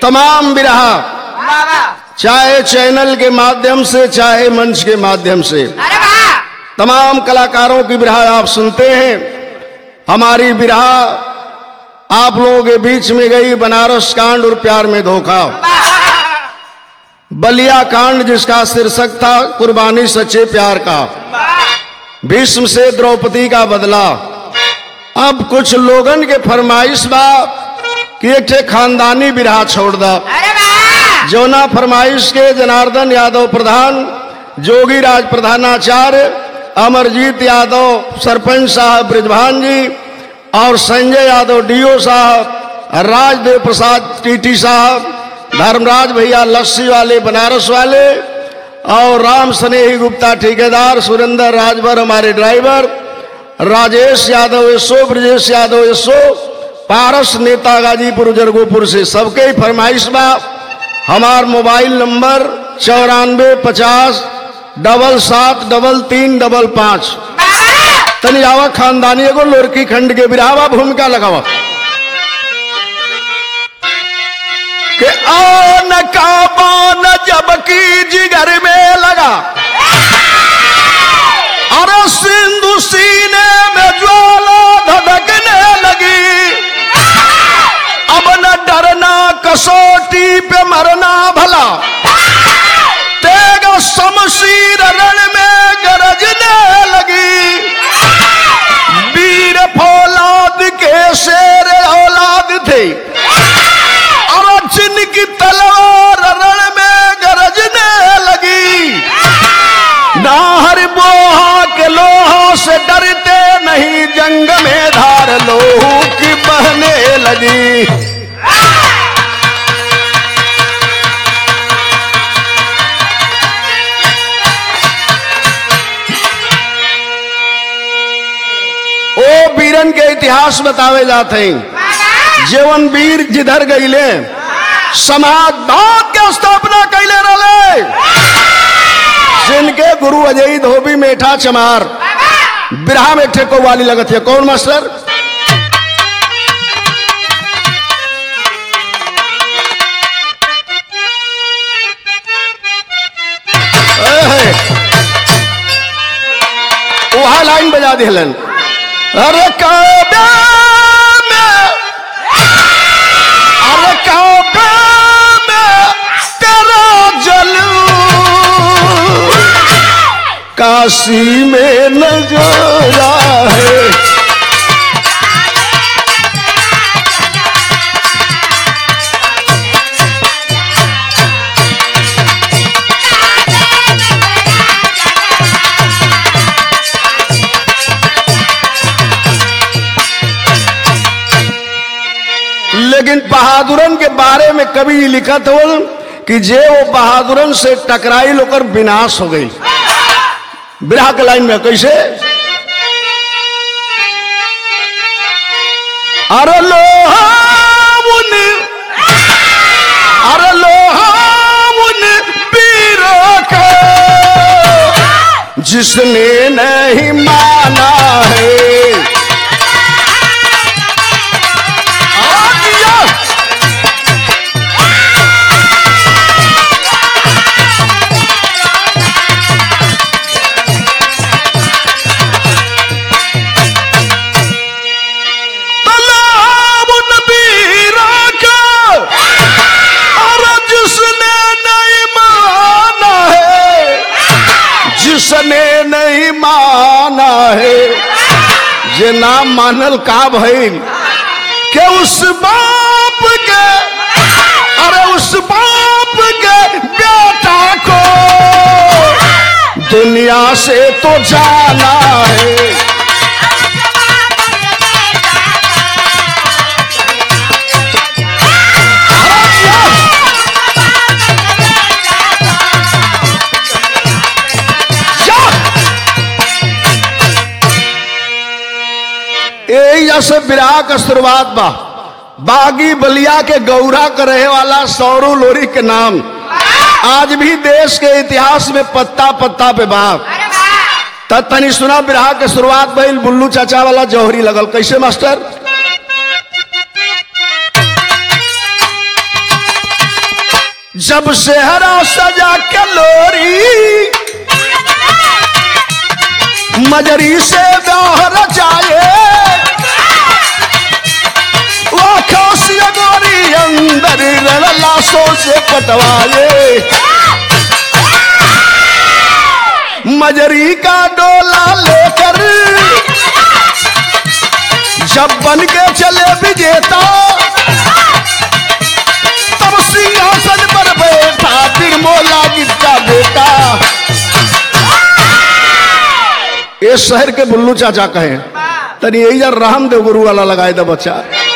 तमाम बिरहा बाबा चाहे चैनल के माध्यम से चाहे मंच के माध्यम से अरे वाह तमाम कलाकारों की बिरहा आप सुनते हैं हमारी बिरहा आप लोगों के बीच में गई बनारस कांड और प्यार में धोखा बलिया कांड जिसका शीर्षक था कुर्बानी सच्चे प्यार का भीष्म से द्रौपदी का बदला अब कुछ लोगन के फरमाइश बा कि एक ठे खानदानी बिरहा छोड़ दा अरे वाह जौना फरमाइश के जनार्दन यादव प्रधान जोगी राज प्रधानाचार्य अमरजीत यादव सरपंच साहब ब्रिजभान जी और संजय यादव डीओ साहब राजदेव प्रसाद टीटी साहब धर्मराज भैया लस्सी वाले बनारस वाले और राम स्नेही गुप्ता ठेकेदार सुरेंद्र राजभर हमारे ड्राइवर राजेश यादव यशो ब्रजेश यादव यशो पारस नेता गाजीपुर जरगोपुर से सबके ही फरमाइश बा हमार मोबाइल नंबर चौरानवे पचास डबल सात डबल तीन डबल पाँच तनी आवा खानदानी एगो लोरकी खंड के बिरावा भूमिका लगावा के आन का बान जबकि जिगर में लगा अरे सिंधु सीने में ज्वाला धधकने लगी अब न डरना कसौटी पे मरना भला तेग शमशीर रण में गरजने लगी वीर फौलाद के शेर औलाद थे और जिनकी तलवार रण में गरजने लगी नाहर बोहा के लोहा से डरते नहीं जंग में धार लोहू की बहने लगी ओ वीरन के इतिहास बतावे जाते हैं जीवन वीर जिधर गईले समाज भाग के स्थापना कैले रहे जिनके गुरु अजय धोबी मेठा चमार बिरहा में ठेको वाली लगत है कौन मास्टर एहे। वहाँ लाइन बजा दिलन अरे काबे में अरे काबे में तेरा जलू काशी में नजरा है लेकिन बहादुरन के बारे में कभी लिखत हो कि जे वो बहादुरन से टकराई लोकर विनाश हो गई बिरहा के लाइन में कैसे अरे लोहामुन अरे लोहामुन वीरों का जिसने नहीं माना है आ दिया। तालाब नबीरा का और जिसने नहीं माना है जिसने नहीं माना है जे ना मानल का भइल के उस बाप के अरे उस बाप के बेटा को दुनिया से तो जाना है यही से विराह का शुरुआत बा बागी बलिया के गौरा के रहे वाला सौरू लोरी के नाम आज भी देश के इतिहास में पत्ता पत्ता पे बाप अरे वाह तब तनी सुना बिरहा के शुरुआत भइल बुल्लू चाचा वाला जौहरी लगल कैसे मास्टर जब सेहरा सजा के लोरी मजरी से ब्याह रचाए वो खासिया गोरी अंदर लाशों से कटवाए मजरी का डोला लेकर जब बन के चले विजेता तब सिंहासन पर बैठा फिर मोला गिरता बेटा ये शहर के बुल्लू चाचा कहे तनी यही यार रामदेव गुरु वाला लगाए दा बच्चा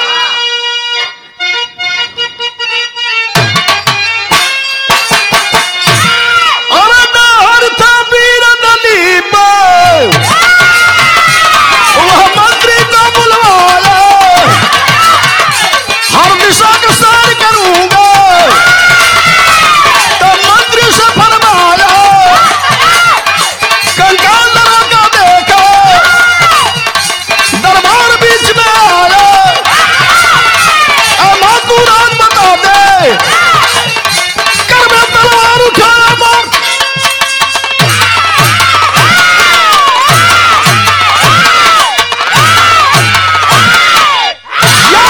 अरे दहर था वीर दलीप वह मंत्री को बुलवाया हर दिशा का सैर करूंगा तो मंत्री से फरमाया कंकाल लगा का देखा दरबार बीच में आया अमा तू राज बता दे कर में तलवार उठाया मार या!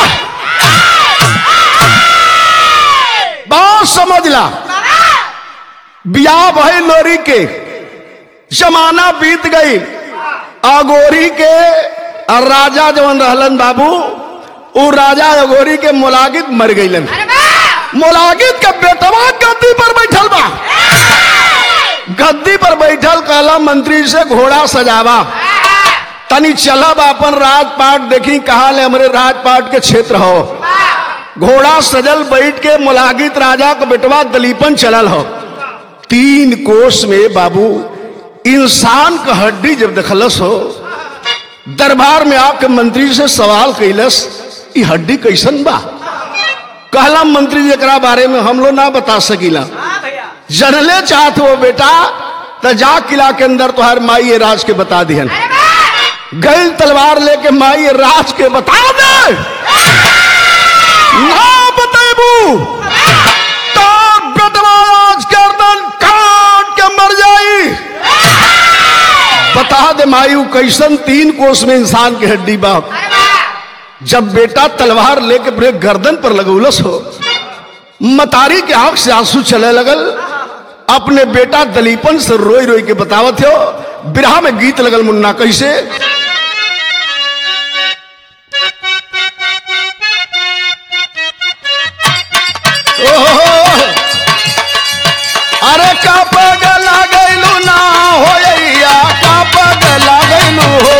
बात समझ ला बियाह भाई लोरी के जमाना बीत गई अगोरी के और राजा जवन रहलन बाबू उ राजा अगोरी के मुलागित मर गईलन मुलागित के बेटवा गद्दी पर बैठल बा गद्दी पर बैठल कहला मंत्री से घोड़ा सजावा तनी चलब अपन राजपाट देखी कहा ले हमरे राजपाट के क्षेत्र हो घोड़ा सजल बैठ के मुलागित राजा का बेटवा दलीपन चलल हो तीन कोस में बाबू इंसान का हड्डी जब दखलस हो दरबार में आके मंत्री से सवाल कैलस ई हड्डी कैसन बा कहला मंत्री जी एकरा बारे में हम लोग ना बता सकीला हाँ भैया जनले चाहत हो बेटा त जा किला के अंदर तुहार माई ये राज के बता दिहन गई तलवार लेके माई ये राज के बता दे ना बतेबू तो बेटवा आज गर्दन काट के मर जाई बता दे माई उ कैसन तीन कोस में इंसान की हड्डी बा जब बेटा तलवार लेके पूरे गर्दन पर लगौलस हो मतारी के आंख से आंसू चले लगल अपने बेटा दलीपन से रोई रोई के बतावत हो बिरहा में गीत लगल मुन्ना कैसे ओहो अरे का पग लागैलू ना होइया का पग लागैलू हो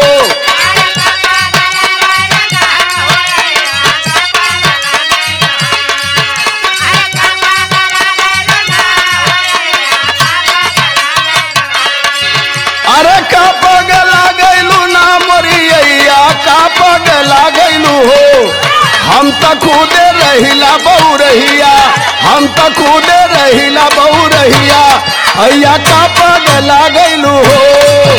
अरे का पग लागैलू ना मोरिया का पग लागैलू हो हम त खुदे रहिला बहु रहिया हम त खुदे रहिला बहु रहिया हैया का पग लागैलू हो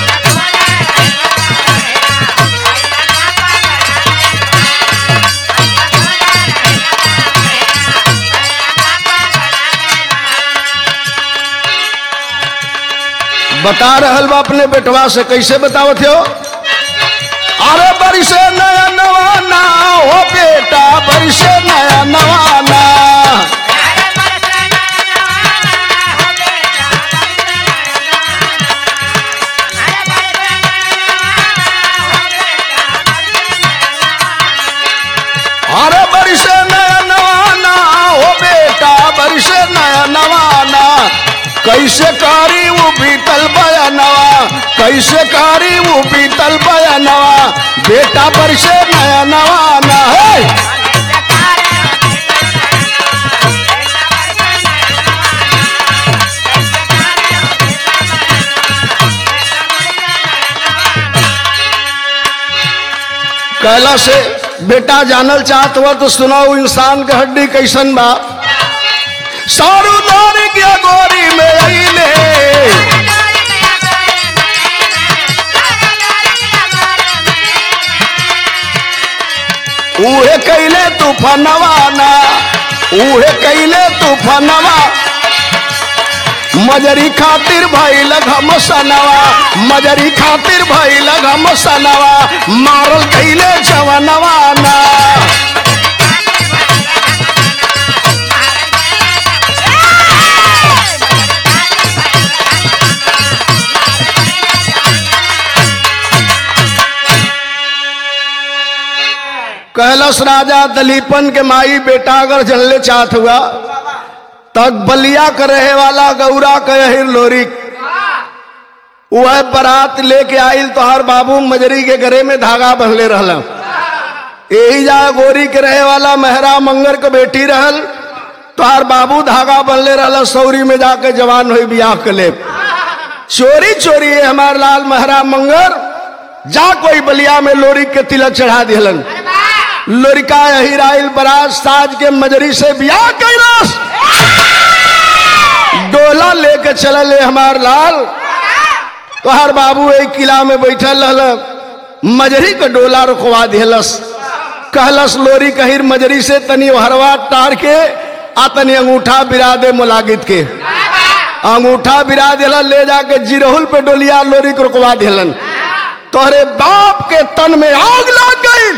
बता रहल बा अपने बेटवा से कैसे बतावत हो अरे बरिसे नया नवाना हो बेटा बरिसे नया नवाना अरे बरिसे नया नवाना हो बेटा बरिसे नया नवाना कैसे कारी वो बीतल बयानवा कैसे कारी वो बीतल बयानवा बेटा बरिसे नया नवाना है कहला से बेटा जानल चाहत हुआ तो सुनाओ इंसान के हड्डी कैसन बा सारू दार के गोरी में अइले उहे कैले तूफानवाना उहे कैले तूफानवा मजरी खातिर भइल घम सनवा मजरी खातिर भइल घम सनवा मारल कैले जवनवा ना कैलाश राजा दलीपन के माई बेटा अगर जनले चाहत हुआ तक बलिया के रहे वाला गौरा कहर लोरी वह बारात लेके आइल तोहार बाबू मजरी के गरे में धागा बंधले रहल यही जा गोरी के रहे वाला मेहरा मंगर के बेटी रहल तोहार बाबू धागा बंधले रहल सौरी में जाके जवान हुई बियाह के ले चोरी चोरी है हमार लाल मेहरा मंगर जा कोई बलिया में लोरी के तिलक चढ़ा दिहलन लोरिका हिराइल बराज साज के मजरी से बियाह कैलाश डोला लेके चलल है हमार लाल तोहार बाबू एक किला में बैठल रहल मजरी के डोला रुकवा दिलस कहलस लोरी कहिर मजरी से तनी हरवा टार के आ तनी अंगूठा बिरा दे मुलागित के अंगूठा बिरा दिलन ले जाके जिरहुल पे डोलिया लोरी के रुकवा दिलन तोहरे बाप के तन में आग लग गई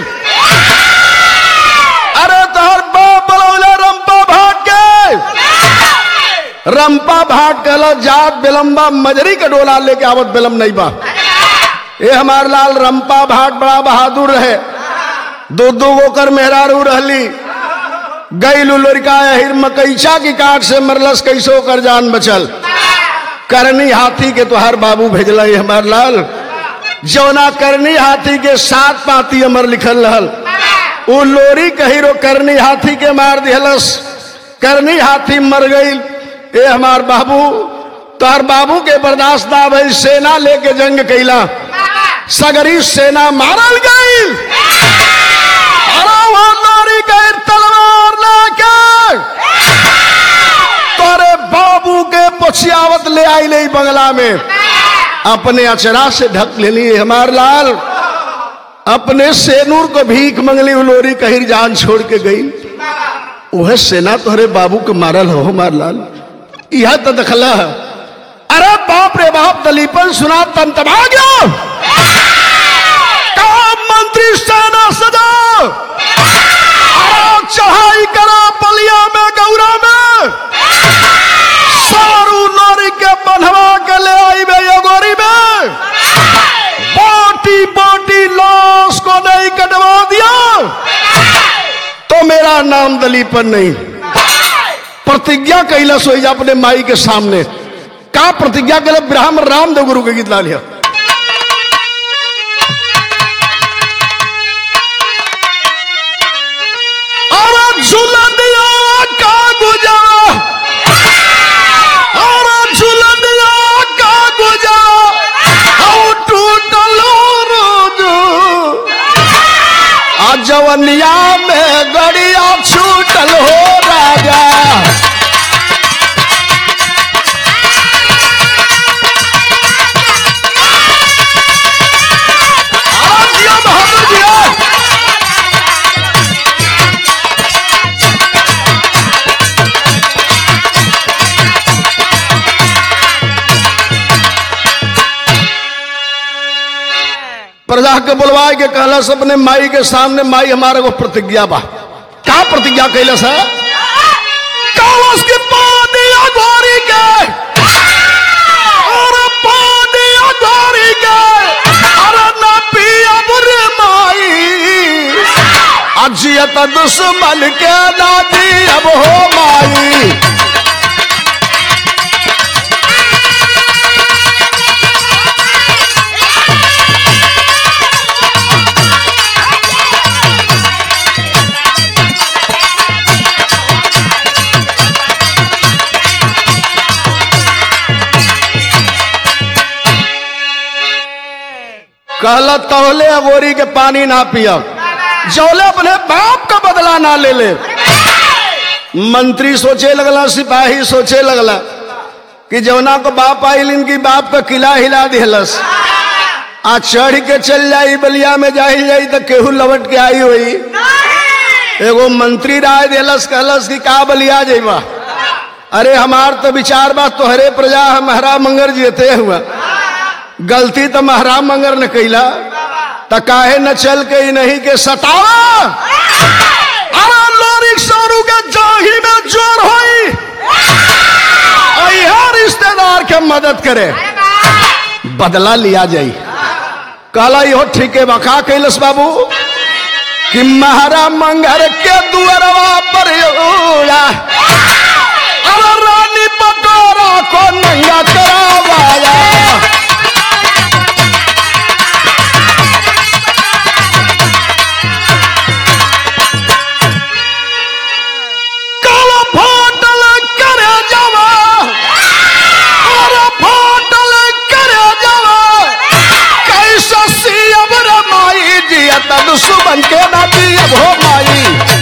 अरे तोहर बाप बलौले रंपा भाग के रंपा भाग कल जात बेलम्बा मजरी के डोला लेके आवत बेलम नहीं बा ये हमार लाल रंपा भाट बड़ा बहादुर रहे दो दो गो कर मेहरारू रहली गई लुलरिका हिर मकईचा की काट से मरलस कैसो कर जान बचल करनी हाथी के तोहार बाबू भेजल है हमार लाल जौना करनी हाथी के सात पाती अमर लिखल रहल उ लोरी कहिरो करनी हाथी के मार दिहलस करनी हाथी मर गई ए हमार बाबू तोहर बाबू के बर्दाश्त ना भई सेना लेके जंग कैला सगरी सेना मारल गई अरे वो लोरी गई तलवार लेके तोरे बाबू के पछियावत ले आई ले बंगला में अपने अचरा से ढक लेनी हमार लाल अपने सेनूर को भीख मंगली उलोरी कहिर जान छोड़ के गई वह सेना तोहरे बाबू के मारल हो हमार लाल यह तो दखला है अरे बाप रे बाप दलीपन सुना तन तबा गया काम मंत्री सेना सजा आओ चढ़ाई करो बलिया में गौरा में सारू लोरी के बंधवा के ले आई बे ये गोरी में बोटी बोटी लाश को नहीं कटवा दिया तो मेरा नाम दलीपन नहीं प्रतिज्ञा कैला सोई अपने माई के सामने का प्रतिज्ञा कैला ब्राह्मण रामदेव गुरु के गीत ला लिया और झुलनिया का गुजरा और झुलनिया का गुजरा और टूटलो रोजो आ जवनिया में गड़िया छूटल हो राजा आ जिया बहादुर जिया प्रजा के बुलवाए के कहलस अपने माई के सामने माई हमारे को प्रतिज्ञा बा का प्रतिज्ञा कैलस है कहलस के पानी अघोरी के और पानी अघोरी के अरे ना पिया बुरे माई अजियत दुश्मन के दादी अब हो माई कहला तौले अगोरी के पानी ना पियब जौले अपने बाप का बदला ना ले ले मंत्री सोचे लगला सिपाही सोचे लगला कि जौना को बाप आइल इनकी बाप का किला हिला दिहलस आ चढ़ के चल जाई बलिया में जाई जाई तो केहू लवट के आई हुई एगो मंत्री राय दिलस कहलस कि का बलिया जेबा अरे हमार तो विचार बा तोहरे प्रजा हम महरा मंगर जीते हुआ गलती तो महरा मंगर ने कैला त काहे न चल के ही नहीं के सतावा अरे लोरिक सौरू के जाही में जोर होई अइहा रिश्तेदार के मदद करे बदला लिया जाई कहला इहो ठीक है बका कैलस बाबू कि महारा मंगर के दुअरवा पर उड़ा अरे रानी पटोरा को नंगा करावाया काला फाटल करे जावा अरे फाटल करे जावा कैसा सीएम रमाई जिया तद सुबन के ना दियब हो माई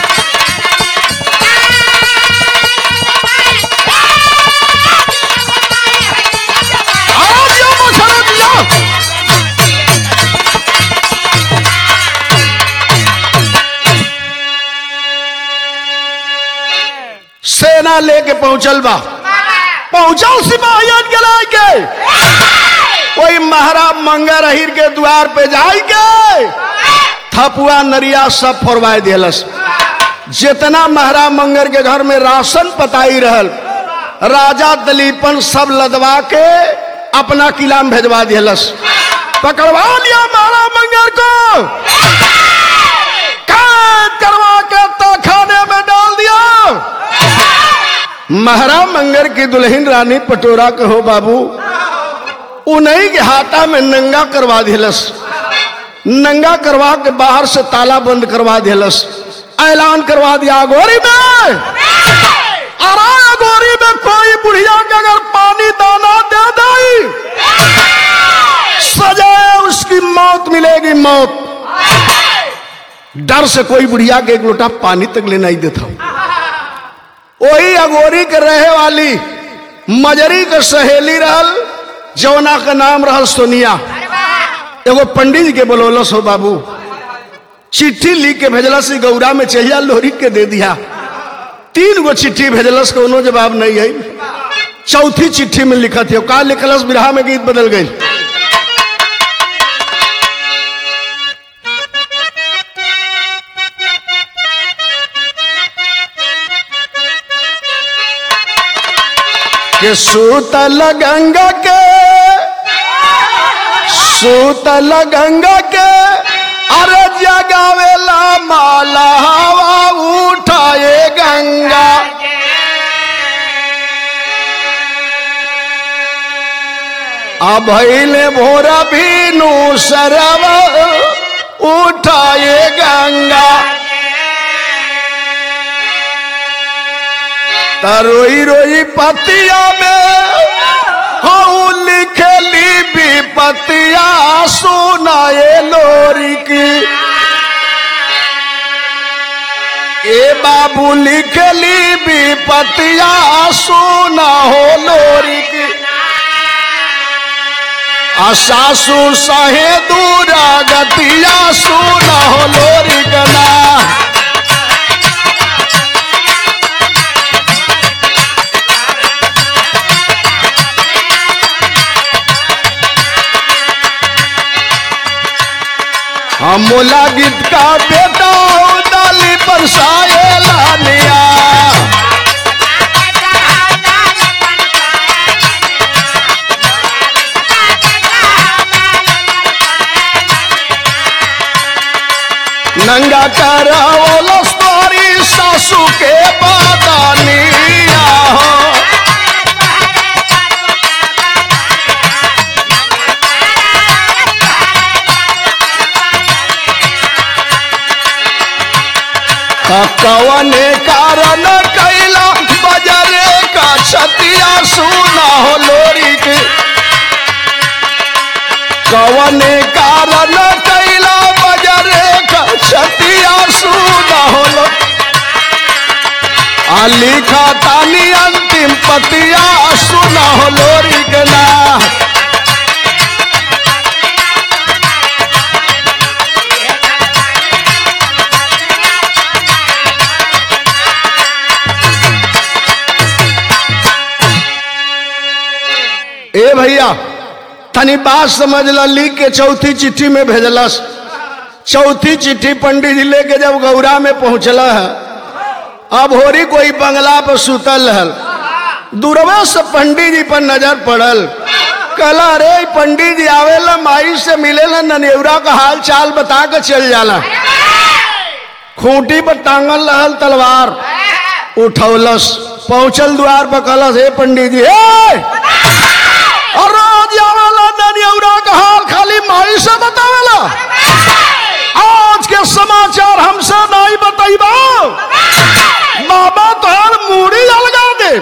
आओ दियो मोछरा दियो सेना लेके पहुंचल बा पहुंचल सिपाहियन के लाके कोई महारा मंगर अहिर के द्वार पे जाई के थपुआ नरिया सब फोरवाए दिलस जितना महारा मंगर के घर में राशन पताई रहल राजा दलीपन सब लदवा के अपना किला में भेजवा दिलस पकड़वा लिया महारा मंगर को कैद करवा के तो खाने में डाल दिया महारा मंगर की दुल्हन रानी पटोरा के हो बाबू उन्हीं के हाथा में नंगा करवा दिलस नंगा करवा के बाहर से ताला बंद करवा दिलस ऐलान करवा दिया गोरी में अरे गोरी में कोई बुढ़िया के अगर पानी दाना दे दई सजाए उसकी मौत मिलेगी मौत डर से कोई बुढ़िया के एक लोटा पानी तक ले नहीं देता वही अगोरी के रहे वाली मजरी के सहेली रहल जौना का नाम रहल सोनिया एगो पंडित जी के बोलौलस हो बाबू चिट्ठी लिख के भेजलस ई गौरा में चहिया लोहरी के दे दिया तीन गो चिट्ठी भेजलस कोनो जवाब नहीं है चौथी चिट्ठी में लिखत है का लिखलस बिरहा में गीत बदल गई कि सूतल गंगा के सूतल गंगा के अरे जगावेला माला हवा उठाए गंगा अब भैले भोरा भीनु सरव उठाए गंगा तरोई रोई पतिया में हऊ लिखली विपतिया सुनाए लोरी की ए बाबू लिखली विपतिया सुना हो लोरी की आ सासू सहे दूरा गतिया सुना हो लोरी गना हम मोला गीत का बेटा हो डाली बरसाए लानिया नंगा कराओ तोरी सासू के बादानिया हो कवने कारण कैला बजरे का छतिया सुना हो लोरी के कवने कारण कैला बजरे का छतिया सुना हो लो आ लिखा तानी अंतिम पतिया सुना हो लोरी के ना ए भैया तनी बात समझ ला लिख के चौथी चिट्ठी में भेजलस चौथी चिट्ठी पंडित जी लेके जब गौरा में पहुंचला है अब होरी कोई बंगला पर सुतल हल दूरवा से पंडित जी पर नजर पड़ल कहला अरे ई पंडित जी आवेला माई से मिलेला ननेवरा का हाल चाल बता के चल जाला खूंटी पर टांगल रहल तलवार उठौलस पहुंचल द्वार पर कहलस हे पंडित जी हे और रोज आवेला ननेवरा का हाल खाली माई से बतावेला आज के समाचार हमसे नहीं बताइबा बाबा तोहर मूड़ी अलगा दे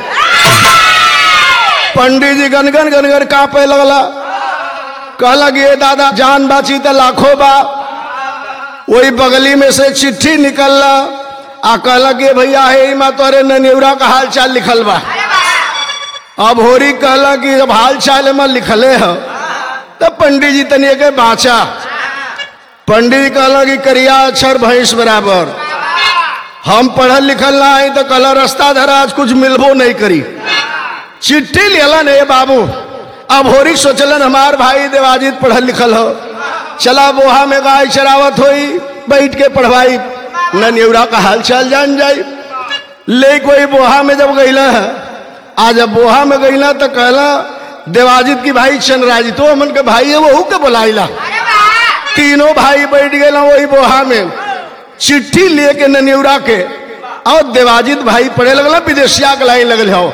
पंडित जी गनगन गनगन कांपे लगला कहला कि ये दादा जान बाची तो लाखों बा वही बगली में से चिट्ठी निकलला आ कहला कि भैया हे माँ तोरे ननेवरा का हाल चाल लिखल बा अब होरी कहला कि जब हाल चाल में लिखले ह तब पंडित जी तनिए के बाचा पंडित जी कहला कि करिया अक्षर भैंस बराबर हम पढ़ल लिखल ना आई तो कहला रास्ता धरा आज कुछ मिलबो नहीं करी चिट्ठी लेलन हे बाबू अब होरी सोचलन हमार भाई देवाजीत पढ़ल लिखल हो चला बोहा में गाय चरावत होई बैठ के पढ़वाई ननेवरा का हाल चाल जान जाई ले कोई बोहा में जब गईला है आज जब बोहा में गईला तो कहला देवाजीत की भाई चंद्राजी तो हमन के भाई है वहू के बुलाइला तीनों भाई बैठ गए वही बोहा में चिट्ठी लेके ननेवरा के और देवाजीत भाई पढ़े लगला विदेशिया के लाइन लगल हो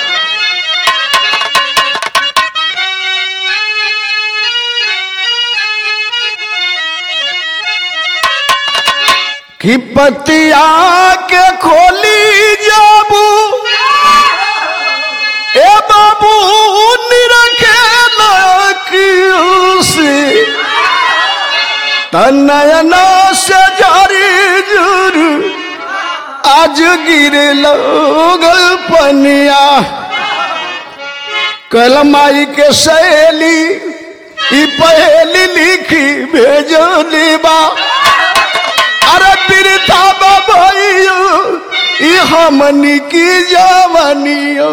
कि पतिया के खोली जाबू ए बाबू निरखे से तनयना से जारी जुर आज गिरे लगल पनिया कलमाई के सहेली ई पहेली लिखी भेजली बा अरे बिरथा बाबू ई हमनी की जवानियो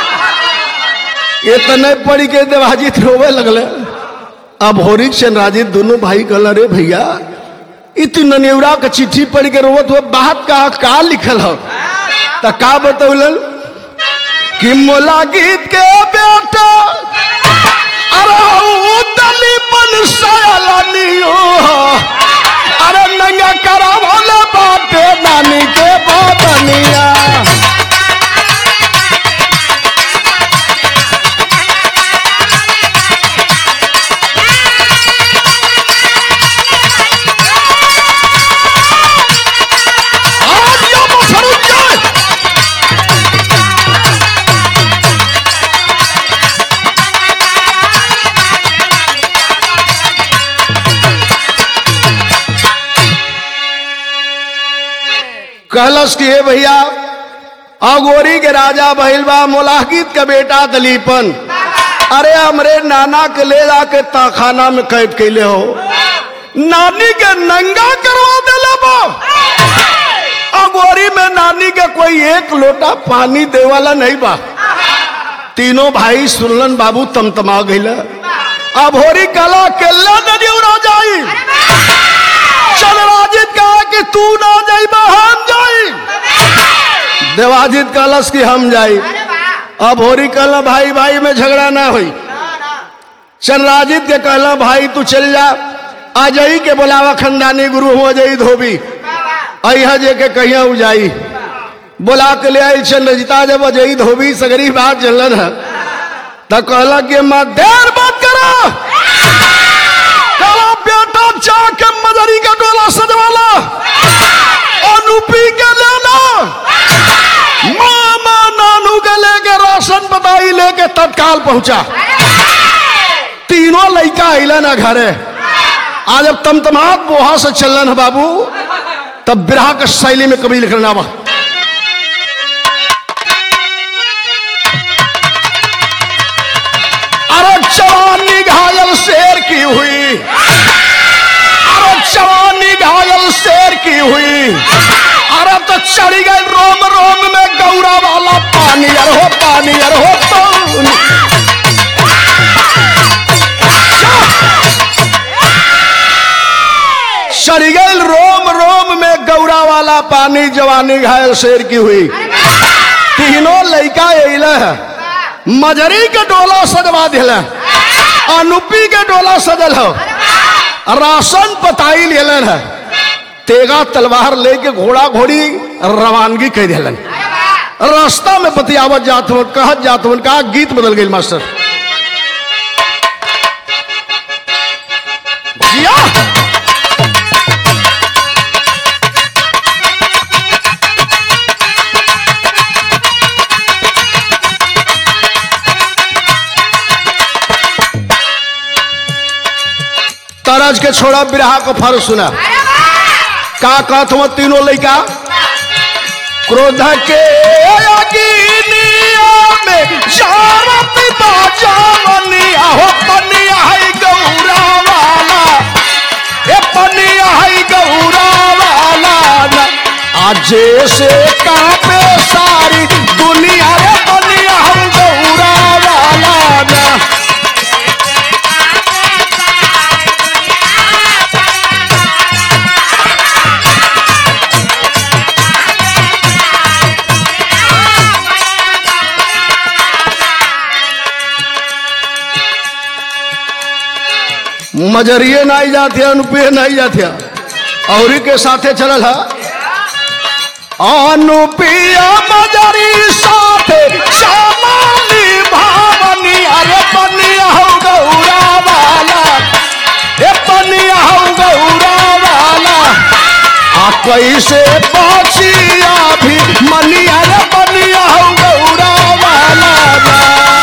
इतने पढ़ के देवाजीत रोवे लगले अब होरिक से राजीत दोनों भाई कहला रे भैया इतनी ननेवरा के चिट्ठी पढ़ के रोवत हुआ बात का का लिखल हो त का बतौलन कि मोला गीत के बेटा अरे ऊ दलीपन सयालानियो अरे नंगा करा भोले बाटे नानी के बादनिया आज यो मुसरुत जाए कहलस कि हे भैया अगोरी के राजा बहिलबा मोलाहित के बेटा दलीपन अरे हमरे नाना के ले जाके ताखाना में कैद कैले हो नानी के नंगा करवा देले बा अगोरी में नानी के कोई एक लोटा पानी दे वाला नहीं बा तीनों भाई सुनलन बाबू तमतमा गईला अब होरी कला केल्ला नदी उड़ा जाई चंद्राजित कहा कि तू ना जाई हम जाई देवाजित कहलस कि हम जाई अब होरी कहला भाई भाई में झगड़ा ना हुई चंद्राजित के कहला भाई तू चल जा आ जाई के बोलावा खंडानी गुरु हो जाई धोबी अहा जे के कहिया उ जाई बोला के ले आई चंद्रजिता जब अजई धोबी सगरी बात चलन है तो कहला कि माँ देर बात करो कहला बेटा जाके मदरी का डोला सजवाला अनुपी के लेना मामा नानू के लेके राशन बताई लेके तत्काल पहुंचा तीनों लड़का अलन है घरे आज अब तमतमात बोहा से चलन है बाबू तब बिरहा के शैली में कभी लिखना बा अरे जवानी घायल शेर की हुई अरे जवानी घायल शेर की हुई अरे तो चढ़ी गई रोम रोम में गौरा वाला पानी अरे हो पानी अरे हो पानी चढ़ गई रोम रोम में गौरा वाला पानी जवानी घायल शेर की हुई तीनों लड़का अल है मजरी के डोला सजवा दिल अनुपी के डोला सजल हो राशन पताई लेलन है तेगा तलवार लेके घोड़ा घोड़ी रवानगी कह दिलन रास्ता में बतियावत जात हो कहत जात हो कहा गीत बदल गई मास्टर जिया तरज के छोड़ा बिरहा को फर्ज सुना का कहत हो तीनों लड़का क्रोध के अग्निया में शारत बाजावनिया हो पनिया है गौरा वाला ए पनिया है गौरा वाला न आज से कांपे सारी दुनिया रे पनिया है गौरा वाला न मजरिए नहीं जाते अनुपे नहीं जाते और के साथे चलल है अनुपिया मजरी साथे श्यामाली भावनी अरे पनिया हो गौरा वाला ए पनिया हो गौरा वाला आ कैसे पहुंचिया भी मनिया रे पनिया हो गौरा वाला ना।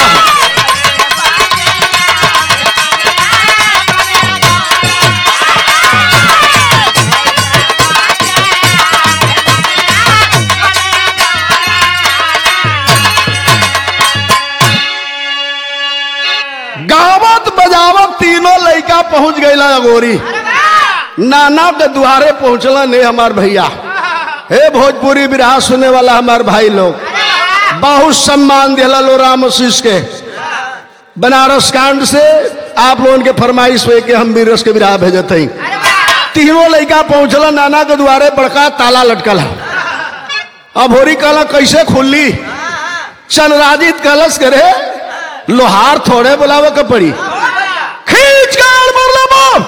गावत बजावत तीनों लड़का पहुंच गए अगोरी नाना के दुआरे पहुंचला ने हमार भैया हे भोजपुरी बिरहा सुने वाला हमार भाई लोग बहुत सम्मान दिला लो राम आशीष के बनारस कांड से आप लोगों के फरमाइश हुए कि हम भी रस के बिरहा भेजत हई तीनों लड़का पहुंचला नाना के द्वारे बड़का ताला लटकल है अब होरी कहला कैसे खुली चनराजित कलश करे लोहार थोड़े बुलावे के पड़ी खींच कर मरले बम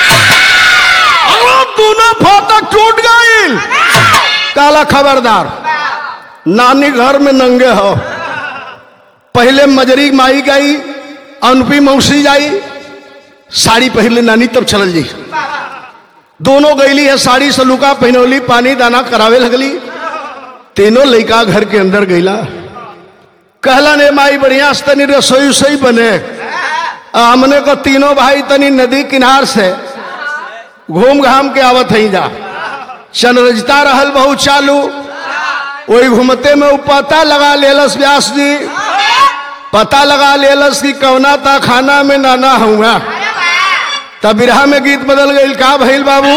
अरे दोनों फाटक टूट गई काला खबरदार नानी घर में नंगे हो पहले मजरी माई गई अनुपी मौसी जाई साड़ी पहले नानी तब चलल जी दोनों गईली है साड़ी से लुका पहनौली पानी दाना करावे लगली तीनों लड़का घर के अंदर गईला कहला ने माई बढ़िया से तनी रसोई उसोई बने आ हमने को तीनों भाई तनी नदी किनार से घूम घाम के आवत हई जा चनरजता रहल बहुत चालू वही घूमते में उ पता लगा लेलस व्यास जी पता लगा लेलस कि कौना ता खाना में नाना हुआ तब बिरहा में गीत बदल गई का भइल बाबू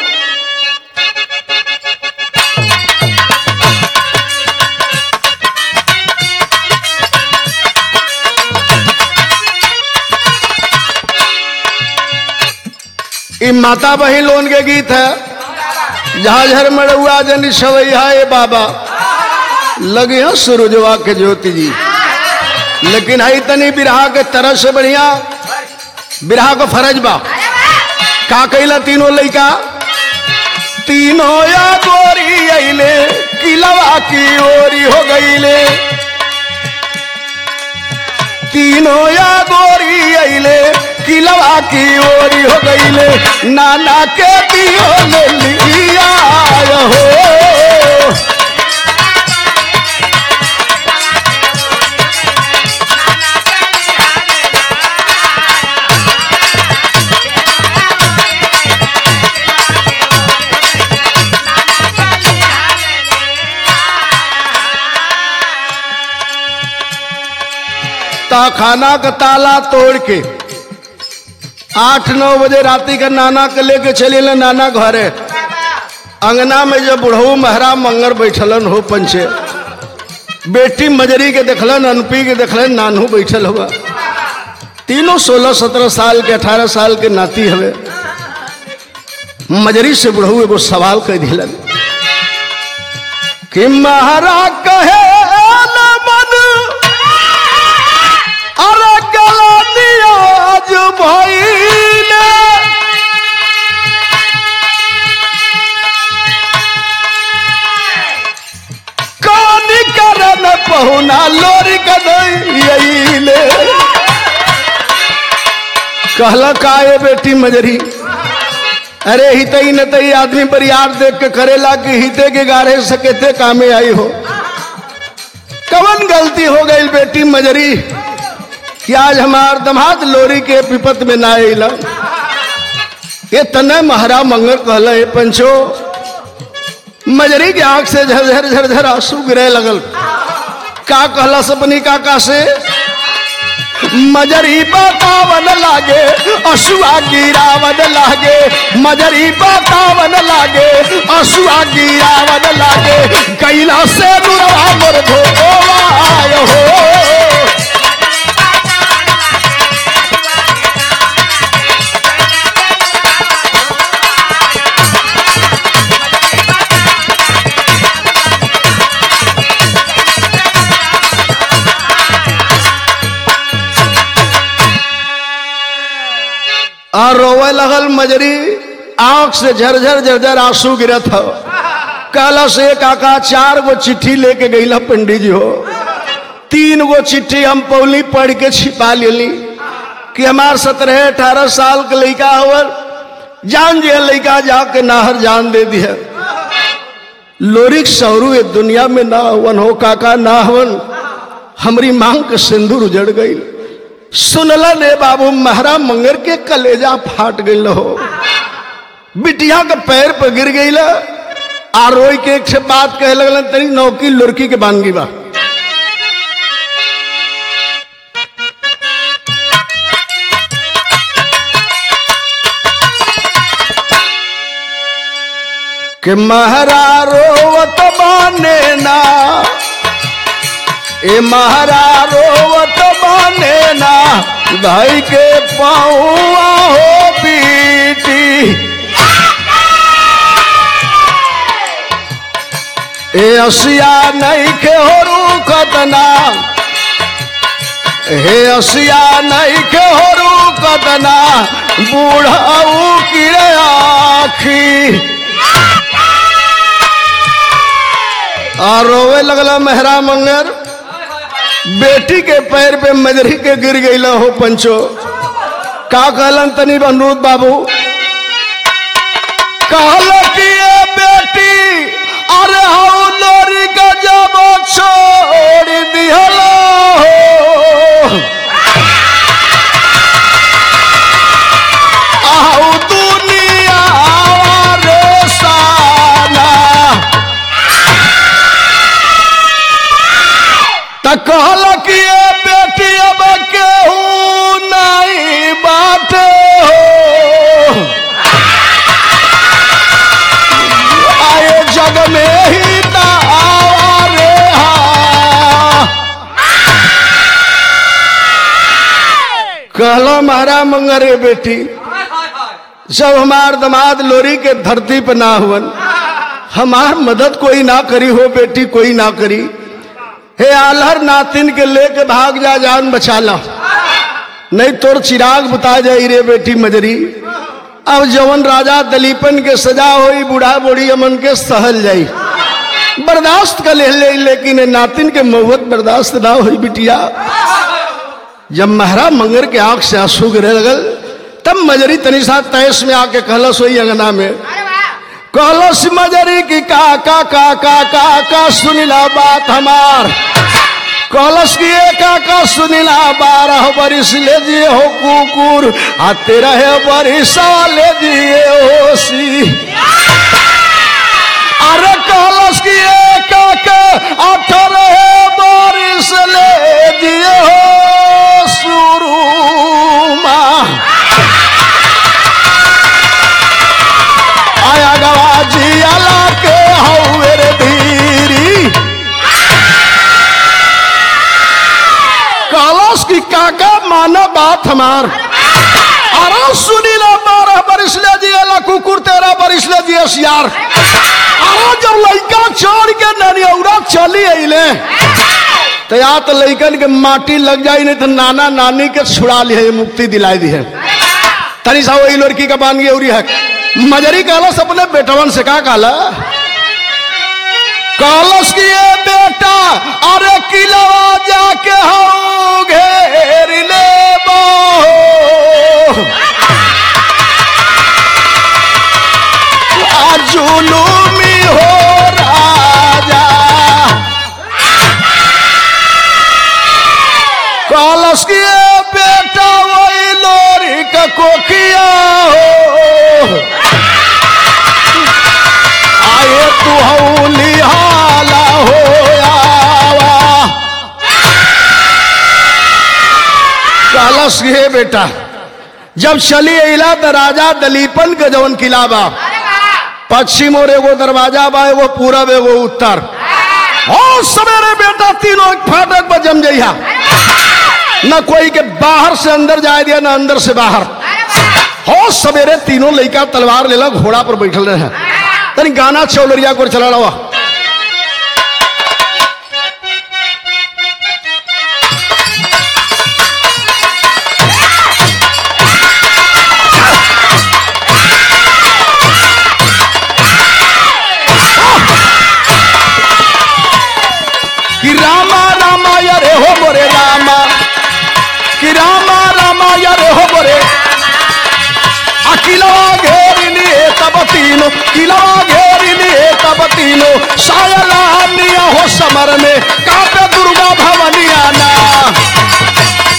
ई माता बहिन लोन के गीत है झाझर मड़ुआ जनी सवैया ए बाबा लगे हैं सूरजवा के ज्योति जी लेकिन हई तनी बिरहा के तरह से बढ़िया बिरहा को फरज बा का कैला तीनों लइका तीनों या गोरी अइले किलवा की ओरी हो गईले तीनों या गोरी अइले किलवा की ओरी हो गईले नाना के दियो ले लिया हो ता खाना का ताला तोड़ के आठ नौ बजे राती का नाना के लेके चले ले नाना घरे अंगना में जब बुढ़ऊ महरा मंगर बैठलन हो पंचे बेटी मजरी के देखलन अनपी के देखलन नानू बैठल हुआ तीनों सोलह सत्रह साल के अठारह साल के नाती हवे मजरी से बुढ़ऊ एगो सवाल कह दिलन कि महारा कहे न मन अरे गलतिया आज भइले कानी करन पहुना लोरी कदइले कहला काए बेटी मजरी अरे हितई न तई आदमी बरियार देख के करेला कि हिते के गारे सकेते कामे आई हो कवन गलती हो गई बेटी मजरी कि आज हमार दमाद लोरी के विपत में ना अला ये तने महारा मंगल कहला ए पंचो मजरी के आंख से झरझर झरझर आंसू गिरे लगल का कहला सपनी काका से मजरी बतावन लागे असुआ गिरावन लागे मजरी बतावन लागे असुआ गिरावन लागे कैला से दुरवा मोर धोआय हो और रोवे लगल मजरी आंख से झरझर झरझर आंसू गिरत हो कहला से काका चार गो चिट्ठी लेके गईला पंडित जी हो तीन गो चिट्ठी हम पौली पढ़ के छिपा लेली कि हमार सत्रह अठारह साल के लड़का होवर जान जे लड़का जाके नाहर जान दे दिया लोरिक सौरू ये दुनिया में ना हवन हो काका ना हवन हमारी मांग के सिंदूर उजड़ गई सुनला ने बाबू महारा मंगर के कलेजा फाट गई हो बिटिया के पैर पर गिर गई आ रोई के एक से बात कहे लगल तरी नौकी लुरकी के बानगी बा कि महारा रोवत बाने ना ए महारा रोवत बाने ना भाई के पाऊआ हो पीटी ए असिया नहीं के हो रूकतना हे असिया नहीं के हो रूकतना बूढ़ाऊ की आखी और रोवे लगला मेहरा मंगर बेटी के पैर पे मजरी के गिर गई हो पंचो का कहलन तनी अनुरोध बाबू कहल कि ये बेटी अरे हाउ लोरी का जब छोड़ दिहलो आहू दुनिया रे साना त कहल कि ये बेटी अब केहू नहीं बाटे हो आए जग में ही त आवा रे हा कहलो मारा मंगरे बेटी जब हमार दमाद लोरी के धरती पे ना हुवन हमार मदद कोई ना करी हो बेटी कोई ना करी हे आलहर नातिन के लेके भाग जा जान बचा ला नहीं तोर चिराग बुता जाई रे बेटी मजरी अब जवन राजा दलीपन के सजा होई बूढ़ा बूढ़ी अमन के सहल जाई बर्दाश्त कर ले, ले लेकिन ए नातिन के महुत बर्दाश्त ना हुई बिटिया जब महरा मंगर के आंख से आंसू गिरे लगल तब मजरी तनी सा तैस में आके कहलस वही अंगना में कहलस मजरी की का का का का का का सुनिला बात हमार कहलस की ए का का सुनिला बारह बरिस ले जिए हो कुकुर आ तेरह बरिस ले जिए होसी अरे कहलस की ए का का अठारह बरिस ले जिए हो सुरुमा आया गवाजी अला के हौवे रे धीरी कलश की काका माना बात हमार अरे सुनीला बारह बरिस ले जिया कुकुर तेरह बरिस ले जिया सियार अरे जब लड़का छोड़ के ननियौरा चली अइले तो या तो लड़कन के माटी लग जाई नहीं तो नाना नानी के छुड़ा लिए मुक्ति दिलाई दी है तनी सा वही लड़की का बान उरी है मजरी कहलस अपने बेटवन से का कहला कहलस कि ये बेटा अरे किलवा जाके हो घेर ले जुलूमी हो राजा कहलस कि ये बेटा वही लोरी का कोकिया हो आए तू हौली हाला हो आवा कहलस कि हे बेटा जब चली अला तो राजा दलीपन के जवन किला बा पश्चिम और एगो दरवाजा बा एगो पूरब एगो उत्तर हो सवेरे बेटा तीनों एक फाटक पर जम जइहा न कोई के बाहर से अंदर जाए दिया न अंदर से बाहर हो सवेरे तीनों लड़का तलवार लेला घोड़ा पर बैठल रहे तनी गाना चौलरिया को चला रहा कि रामा रामा रे हो मोरे रामा कि रामा रामा रे हो मोरे अकिलवा घेर लिए तब तीनो किलवा घेर लिए तब तीनो सायला निया हो समर में कापे दुर्गा भवनिया ना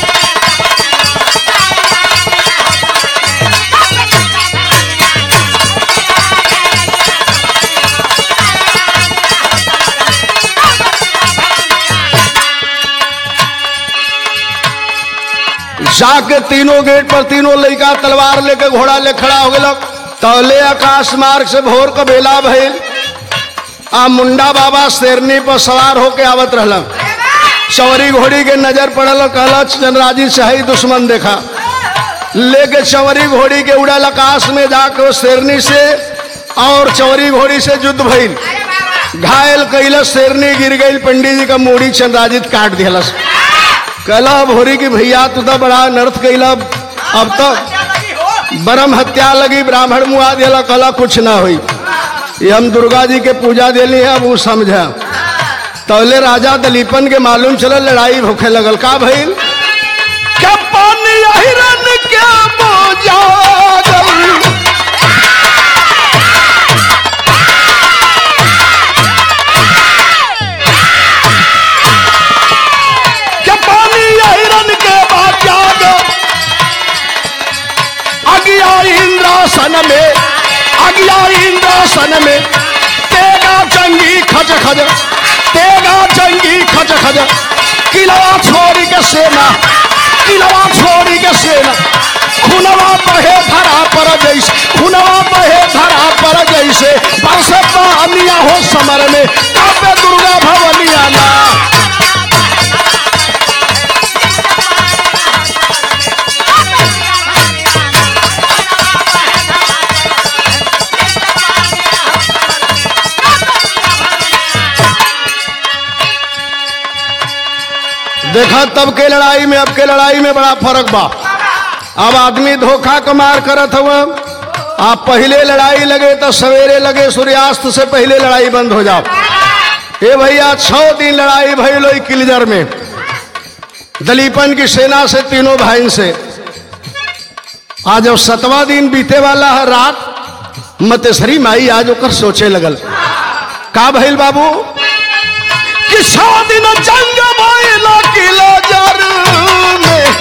जाके तीनों गेट पर तीनों लड़का तलवार लेके घोड़ा ले खड़ा हो गया तौले आकाश मार्ग से भोर का बेला भइल आ मुंडा बाबा शेरनी पर सवार होके आवत रहल चवरी घोड़ी के नजर पड़ल कहला चंद्राजी शाही दुश्मन देखा लेके चवरी घोड़ी के उड़ल आकाश में जाके वो शेरनी से और चवरी घोड़ी से युद्ध भइल घायल कैलस शेरनी गिर गई पंडित जी का मूड़ी चंद्राजित काट दिलस कहला भोरी की भैया तू तो बड़ा नर्थ कैला अब तो बरम हत्या लगी ब्राह्मण मुआ दिला कहला कुछ ना हुई ये हम दुर्गा जी के पूजा दिली है अब वो समझा तौले राजा दलीपन के मालूम चला लड़ाई भूखे लगल का भइल क्या पानी हिरन के मोजा क्या पानी हिरन के बाद जाग अगिया इंद्रासन में अगिया इंद्रासन में तेगा चंगी खच खज तेगा चंगी खच खज किलवा छोड़ी के सेना किलवा छोड़ी के सेना खुनवा बहे धरा पर जैसे खुनवा बहे धरा पर जैसे बरस पानिया हो समर में कापे दुर्गा भवनिया ना देखा तब के लड़ाई में अब के लड़ाई में बड़ा फर्क बा अब आदमी धोखा का मार करत हुआ आप पहले लड़ाई लगे तो सवेरे लगे सूर्यास्त से पहले लड़ाई बंद हो जाओ ए भैया छह दिन लड़ाई भई लो किलजर में दलीपन की सेना से तीनों भाई से आज जब सतवा दिन बीते वाला है रात मतेसरी माई आज ओकर सोचे लगल का भइल बाबू कि छह दिन जंग भइल किलजर में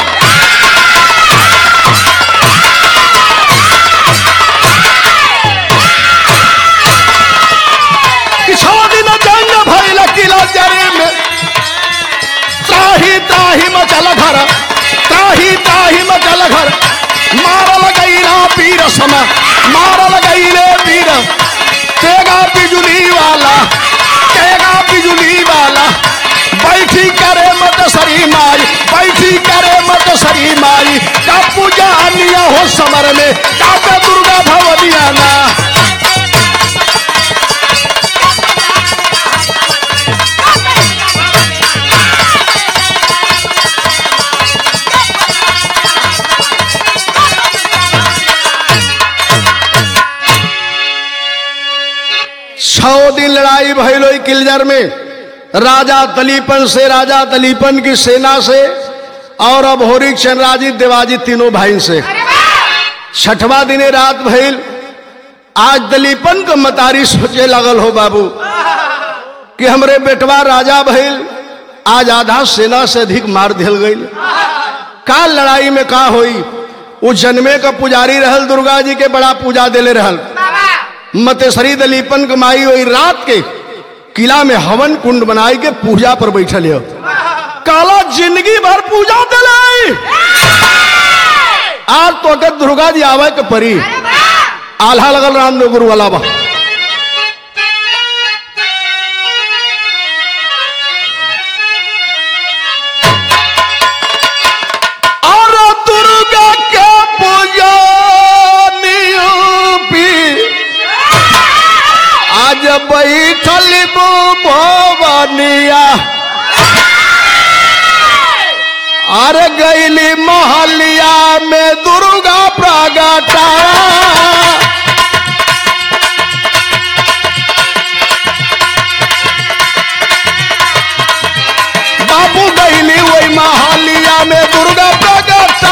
कि छह दिन जंग भइल किलजर में त्राही त्राही मचल घर त्राही त्राही मचल घर मारल गईला पीर समा मारल गईले पीर तेगा बिजुली वाला तेगा बिजुली वाला बैठी करे मत सरी माई बैठी करे मत घर में काका दुर्गा भवनियाना छह दिन लड़ाई भइलो किलजर में राजा तलीपन से राजा तलीपन की सेना से और अब होरिक चंद्राजित देवाजित तीनों भाई से छठवा दिने रात भइल आज दलीपन का मतारी सोचे लगल हो बाबू कि हमरे बेटवा राजा भइल आज आधा सेना से अधिक मार दिल गई का लड़ाई में का होई उ जन्मे का पुजारी रहल दुर्गा जी के बड़ा पूजा देले रहल मतेसरी दलीपन कमाई हुई रात के किला में हवन कुंड बनाई के पूजा पर बैठल हो काला जिंदगी भर पूजा दिलाई आज तो अगर दुर्गा जी आवे के परी आल्हा लगल रामदेव गुरु वाला बा और दुर्गा के पूजा नियूपी आज बैठल भवनिया अरे गैली महलिया में दुर्गा प्रगटा बाबू गैली वही महलिया में दुर्गा प्रगटा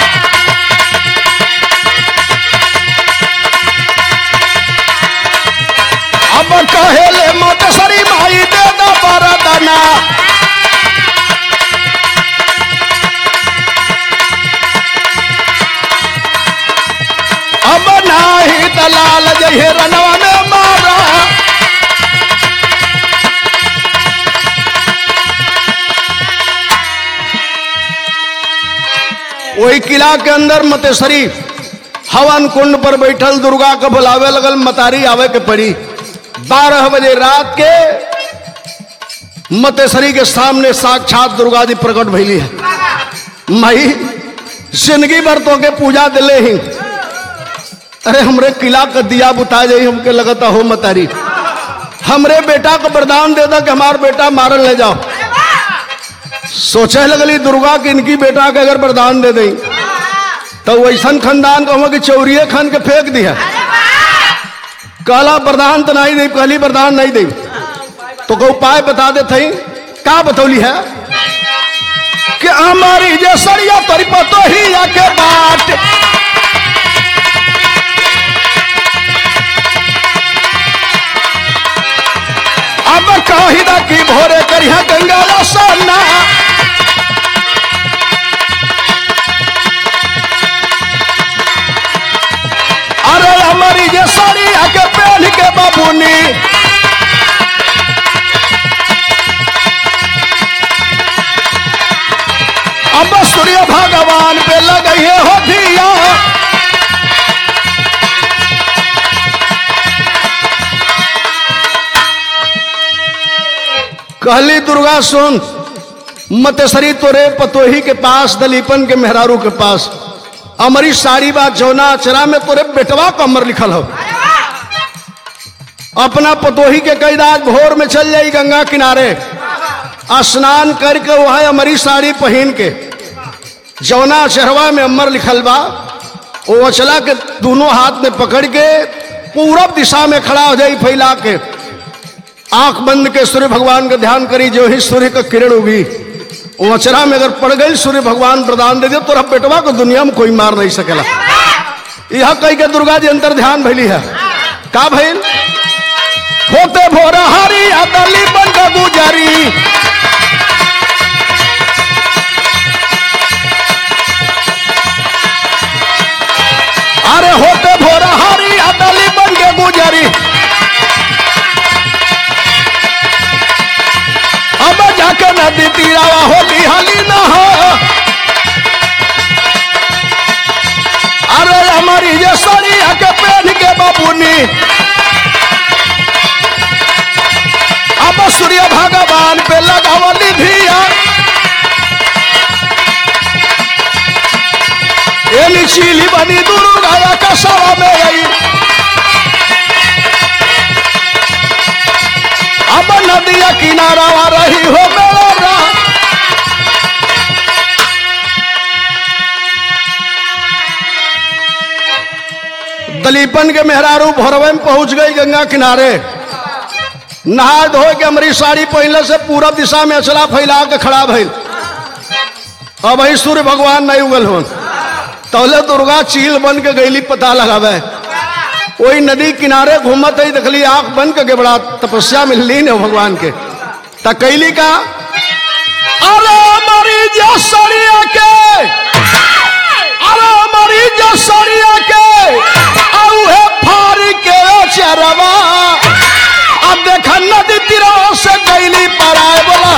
अब कहेले मोटसरी माई दे दो बरदना अब नाही दलाल जहे रनवा में मारा वही किला के अंदर मतेसरी हवन कुंड पर बैठल दुर्गा को बुलावे लगल मतारी आवे के पड़ी बारह बजे रात के मतेसरी के सामने साक्षात दुर्गा जी प्रकट भैली है मई जिंदगी भर तो के पूजा दिले ही अरे हमरे किला का दिया बुता जाई हमके लगता हो मतारी हमरे बेटा को वरदान दे दो कि हमार बेटा मारल ले जाओ सोचे लगली दुर्गा कि इनकी बेटा के अगर वरदान दे दें तो वैसन खानदान को कि चौरिये खान के फेंक दिया कहला वरदान तो नहीं दे कहली वरदान नहीं दे तो को उपाय बता दे थई का बतौली है कि हमारी जे सरिया तोरी पतो ही आके बाट अब काहिदा की भोरे करिया गंगा सोना अरे हमारी जे साड़ी आके पहन के बाबूनी अब सूर्य भगवान पे लगे हो धिया कहली दुर्गा सुन मतसरी तोरे पतोही के पास दलीपन के मेहरारू के पास अमरी साड़ी बात जौना अचरा में तोरे बेटवा का अमर लिखल हो अपना पतोही के कैदाज भोर में चल जाई गंगा किनारे स्नान करके वह अमरी साड़ी पहन के जौना चढ़वा में अमर लिखल बा वो अचला के दोनों हाथ में पकड़ के पूरब दिशा में खड़ा हो जाई फैला के आंख बंद के सूर्य भगवान का ध्यान करी जो ही सूर्य का किरण होगी वो अचरा में अगर पड़ गई सूर्य भगवान प्रदान दे दे तो बेटवा को दुनिया में कोई मार नहीं सकेला यह कही के दुर्गा जी अंतर ध्यान भैली है का भैल होते भोर हरी अदली बन के गुजरी अरे होते भोर हरी अदली बन के गुजरी अब जाके नदी तीरावा होली हाली न हो अरे हमारी ये साड़ी आके पहन के बाबूनी अब सूर्य भगवान पे लगावली धिया एली वही चीली बनी दुर्गा कसवा में गई अब नदिया किनारा रही हो मेरा राम। दलीपन के मेहरारू भोरवे में पहुंच गई गंगा किनारे नहा धो के हमारी साड़ी पहले से पूरब दिशा में अचला फैला के खड़ा भइल अब वही सूर्य भगवान नहीं उगल हो तौले दुर्गा चील बन के गईली पता लगावे वही नदी किनारे घूमत है देखली आंख बंद के बड़ा तपस्या में लीन है भगवान के त कैली का अरे हमारी जसरिया के अरे हमारी जसरिया के औहे फारी के चरवा अब देख नदी तीरा से कैली पराए बोला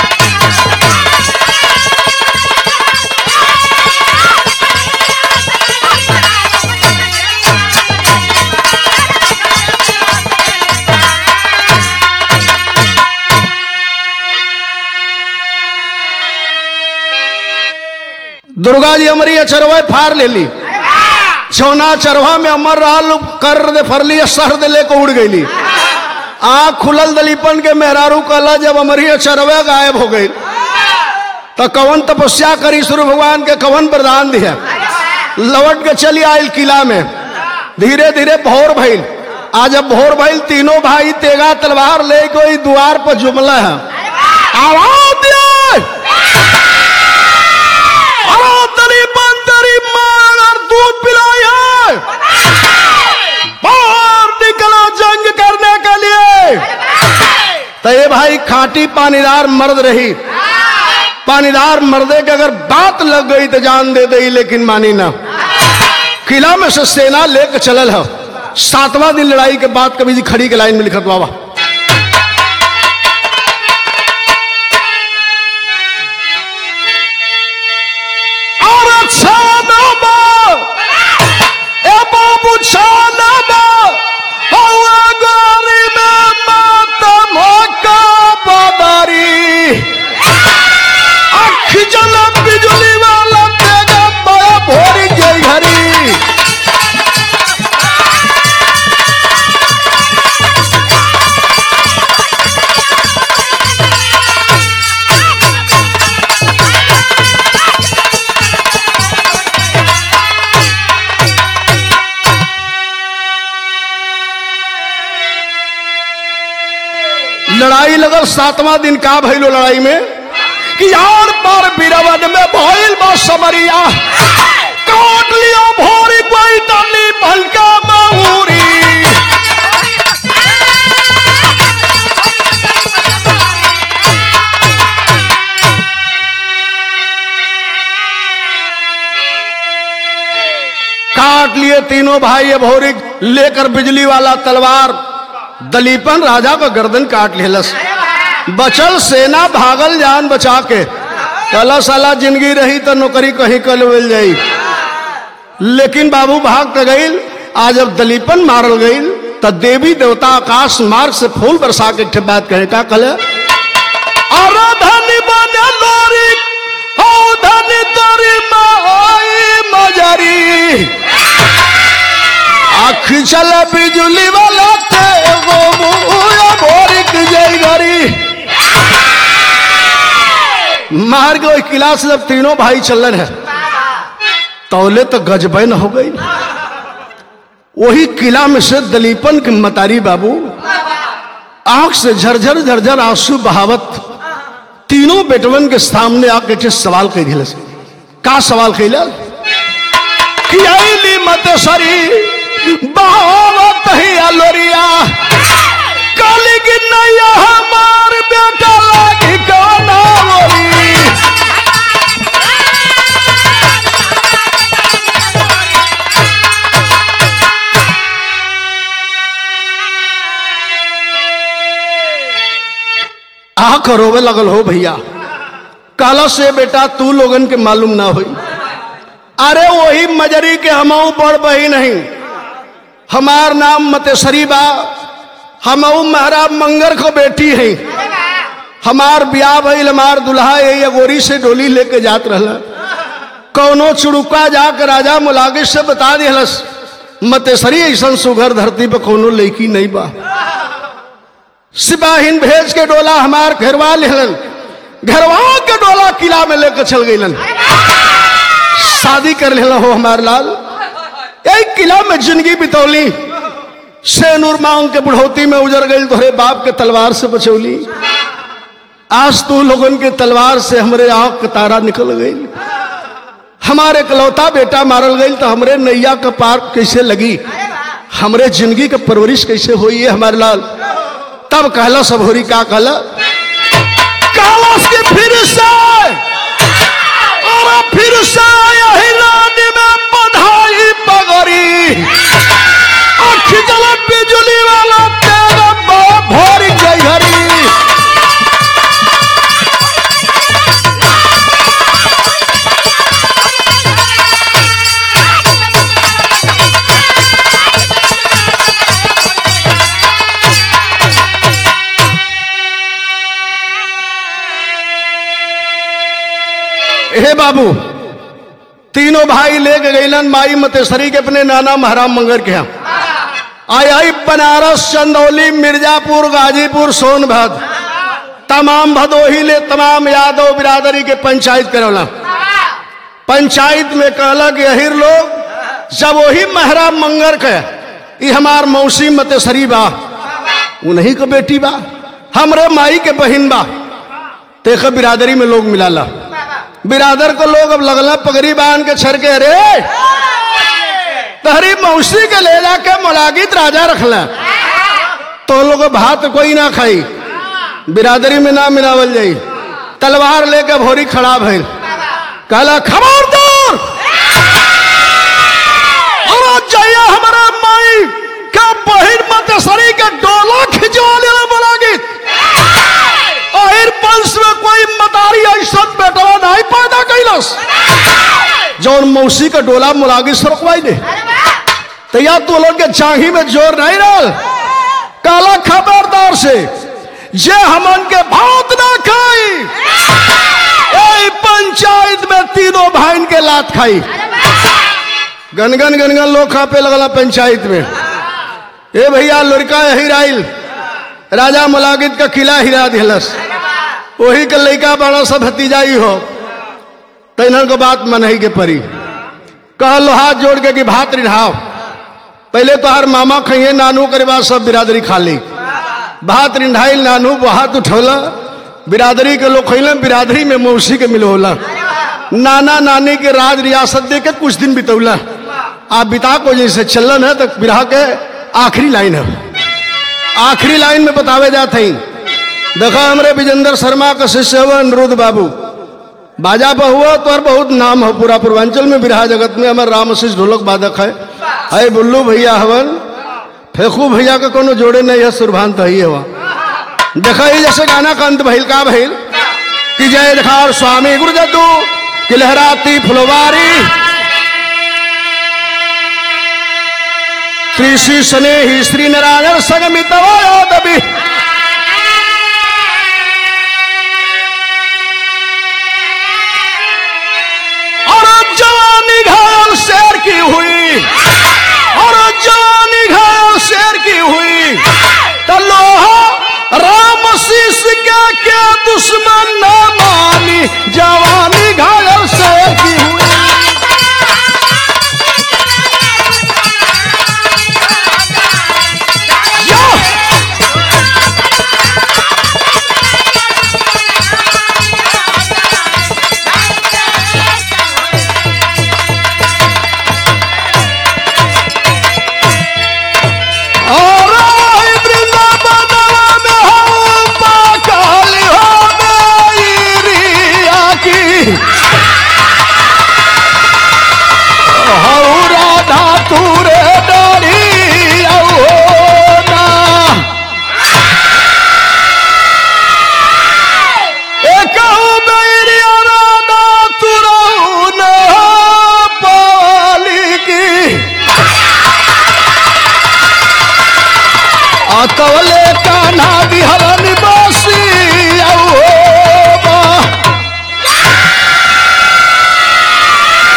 दुर्गा जी हमारी अचरवा फार ले ली छौना चरवा में अमर रहल कर दे फरली सर दे लेके उड़ गईली आँख खुलल दलीपन के मेहरारू कला जब हमारी अचरवा गायब हो गई तो कवन तपस्या करी सूर्य भगवान के कवन प्रदान दिया लौट के चली आयल किला में धीरे धीरे भोर भइल आज जब भोर भइल तीनों भाई तेगा तलवार ले कोई द्वार पर जुमला है आवाज दिया अरे तेरी बंदरी मार और दूध पिलाई है बाहर निकला जंग करने के लिए तो ये भाई खाटी पानीदार मर्द रही पानीदार मर्दे के अगर बात लग गई तो जान दे दई लेकिन मानी ना किला में से सेना लेके चलल है सातवां दिन लड़ाई के बाद कभी जी खड़ी के लाइन में लिखत बाबा और छानबा ए बाबू छानबा हवा गोरी में मातम का बदारी अख जल बिजली वाला तेगा बड़ा भोरी गई घरी लड़ाई लगल सातवां दिन का भइलो लड़ाई में कि यार पर बिरवन में भइल बा समरिया काट लिया भोरी कोई डाली भलका मऊरी काट लिए तीनों भाई ये भोरी लेकर बिजली वाला तलवार दलीपन राजा का गर्दन काट लेलस बचल सेना भागल जान बचा के कला साला जिंदगी रही तो नौकरी कहीं कल मिल जाई लेकिन बाबू भाग त गईल आज जब दलीपन मारल गईल त देवी देवता आकाश मार्ग से फूल बरसा के एक ठे बात कहे का कल अरे धनी बने लोरी हो धनी तोरी माई मजरी आख चल बिजली वाला ते वो मुया भोरिक जय घरी मार के ओई किला से जब तीनों भाई चलन है तौले तो गजबैन हो गई वही किला में से दलीपन के मतारी बाबू आंख से झरझर झरझर आंसू बहावत तीनों बेटवन के सामने आके के सवाल कह दिले का सवाल कैला कि आईली मत सरी बहावत ही अलोरिया काली की नैया हमार बेटा लागी काना बोली आंख रोवे लगल हो भैया काला से बेटा तू लोगन के मालूम ना होई अरे वही मजरी के हमऊ बड़ बही नहीं हमार नाम मतेसरी बा हमऊ महाराज मंगर को बेटी है हमार ब्याह भइल हमार दुल्हा यही अगोरी से डोली लेके जात रहला कौनो चुड़ुका जाकर राजा मुलागिस से बता दिहलस मतेसरी ऐसा सुघर धरती पे कौनो लड़की नहीं बा सिपाहीन भेज के डोला हमार घेरवा लेहलन घेरवा के डोला किला में लेकर चल गईलन शादी कर लेला हो हमार लाल एक किला में जिंदगी बितौली सेनूर मांग के बुढ़ौती में उजर गई तोहरे बाप के तलवार से बचौली आज तू लोगन के तलवार से हमरे आंख का तारा निकल गई हमारे इकलौता बेटा मारल गई तो हमरे नैया का पार कैसे लगी हमरे जिंदगी का परवरिश कैसे हुई है हमारे लाल तब कहला सब होरी का कहला कहला के फिर से और फिर से यही रानी में बधाई पगड़ी अख जल बिजली वाला तेरा बाप भोरी गई हरी हे बाबू तीनों भाई लेके गईलन माई मतेसरी के अपने नाना महाराम मंगर के यहाँ आई आई बनारस चंदौली मिर्जापुर गाजीपुर सोनभद्र तमाम भदोही ले तमाम यादव बिरादरी के पंचायत करौला पंचायत में कहला कि अहिर लोग जब वही महराम मंगर के ई हमार मौसी मतेसरी बा उन्हीं के बेटी बा हमरे माई के बहिन बा तेख बिरादरी में लोग मिलाला बिरादर को लोग अब लगला पगड़ी बांध के छर के अरे तहरी मौसी के ले जाके मुलागित राजा रखला तो लोग भात कोई ना खाई बिरादरी में ना मिलावल जाई तलवार लेके भोरी खड़ा भइल कहला खबरदार और जाइए हमारा माई का बहिन मतेसरी के डोला खिंचवा लेला मुलागित अहिर वंश में कोई मतारी ऐसा बेटवा नहीं पैदा कैलस जौन मौसी का डोला मुलागी से रोकवाई दे तो या तो लोग के चाही में जोर नहीं रहा काला खबरदार से जे हमन के भात ना खाई ए पंचायत में तीनों भाइन के लात खाई गनगन गनगन लोग खा पे लगला पंचायत में ए भैया लड़का यही राइल राजा मुलागित का किला हिरा दिलस वही के लड़का बड़ा सब भतीजाई हो तो इन्हन को बात मनही के परी कहलो हाथ जोड़ के कि भात रिढ़ाओ पहले तो हर मामा खइए नानू करे बाद सब बिरादरी खा ली भात रिंढाइल नानू वो हाथ उठौला बिरादरी के लोग खैले बिरादरी में मौसी के मिलोला नाना नानी के राज रियासत दे के कुछ दिन बितौला आप बिता को जैसे चलन है तो बिरहा के आखिरी लाइन है आखिरी लाइन में बतावे जाते हैं देखा हमरे विजेंद्र शर्मा का शिष्य हुआ अनुरुद्ध बाबू बाजा पर हुआ तो और बहुत नाम हो पूरा पूर्वांचल में बिरहा जगत में हमारे राम आशीष ढोलक बाधक है है बुल्लू भैया हवन फेंकू भैया का कोनो जोड़े नहीं है सुरभान तो ही है वहाँ देखा ही जैसे गाना का अंत भइल का भइल कि जय जखार स्वामी गुरु जद्दू कि लहराती फुलवारी श्री श्री स्नेही श्री नारायण संगमित दबी और जवानी घायल शेर की हुई और जवानी घायल शेर की हुई तो लोहा राम शीश के के दुश्मन न मानी जवानी घायल शेर की हुई यो! और वही वृंदावन में हो पाकाली हो गई रिया की हो राधा तुरे डरी औ ना एकहु मेरी राधा तुरऊ न पाली की अतवले कान्हा बिहरन बासी औ बा।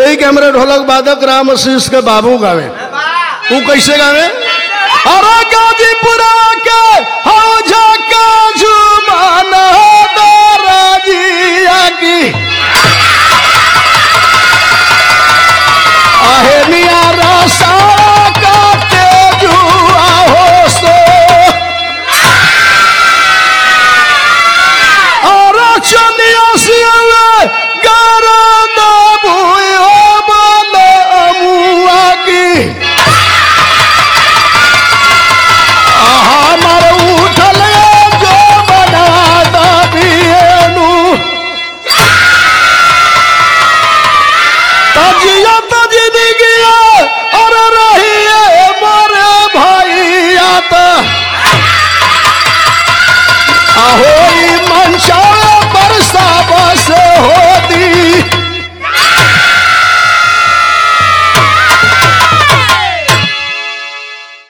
यही के हमारे ढोलक वादक राम आशीष के बाबू गावे तू कैसे गावे अरे गाजीपुरा के हौजा का जुबान हो दो राजिया की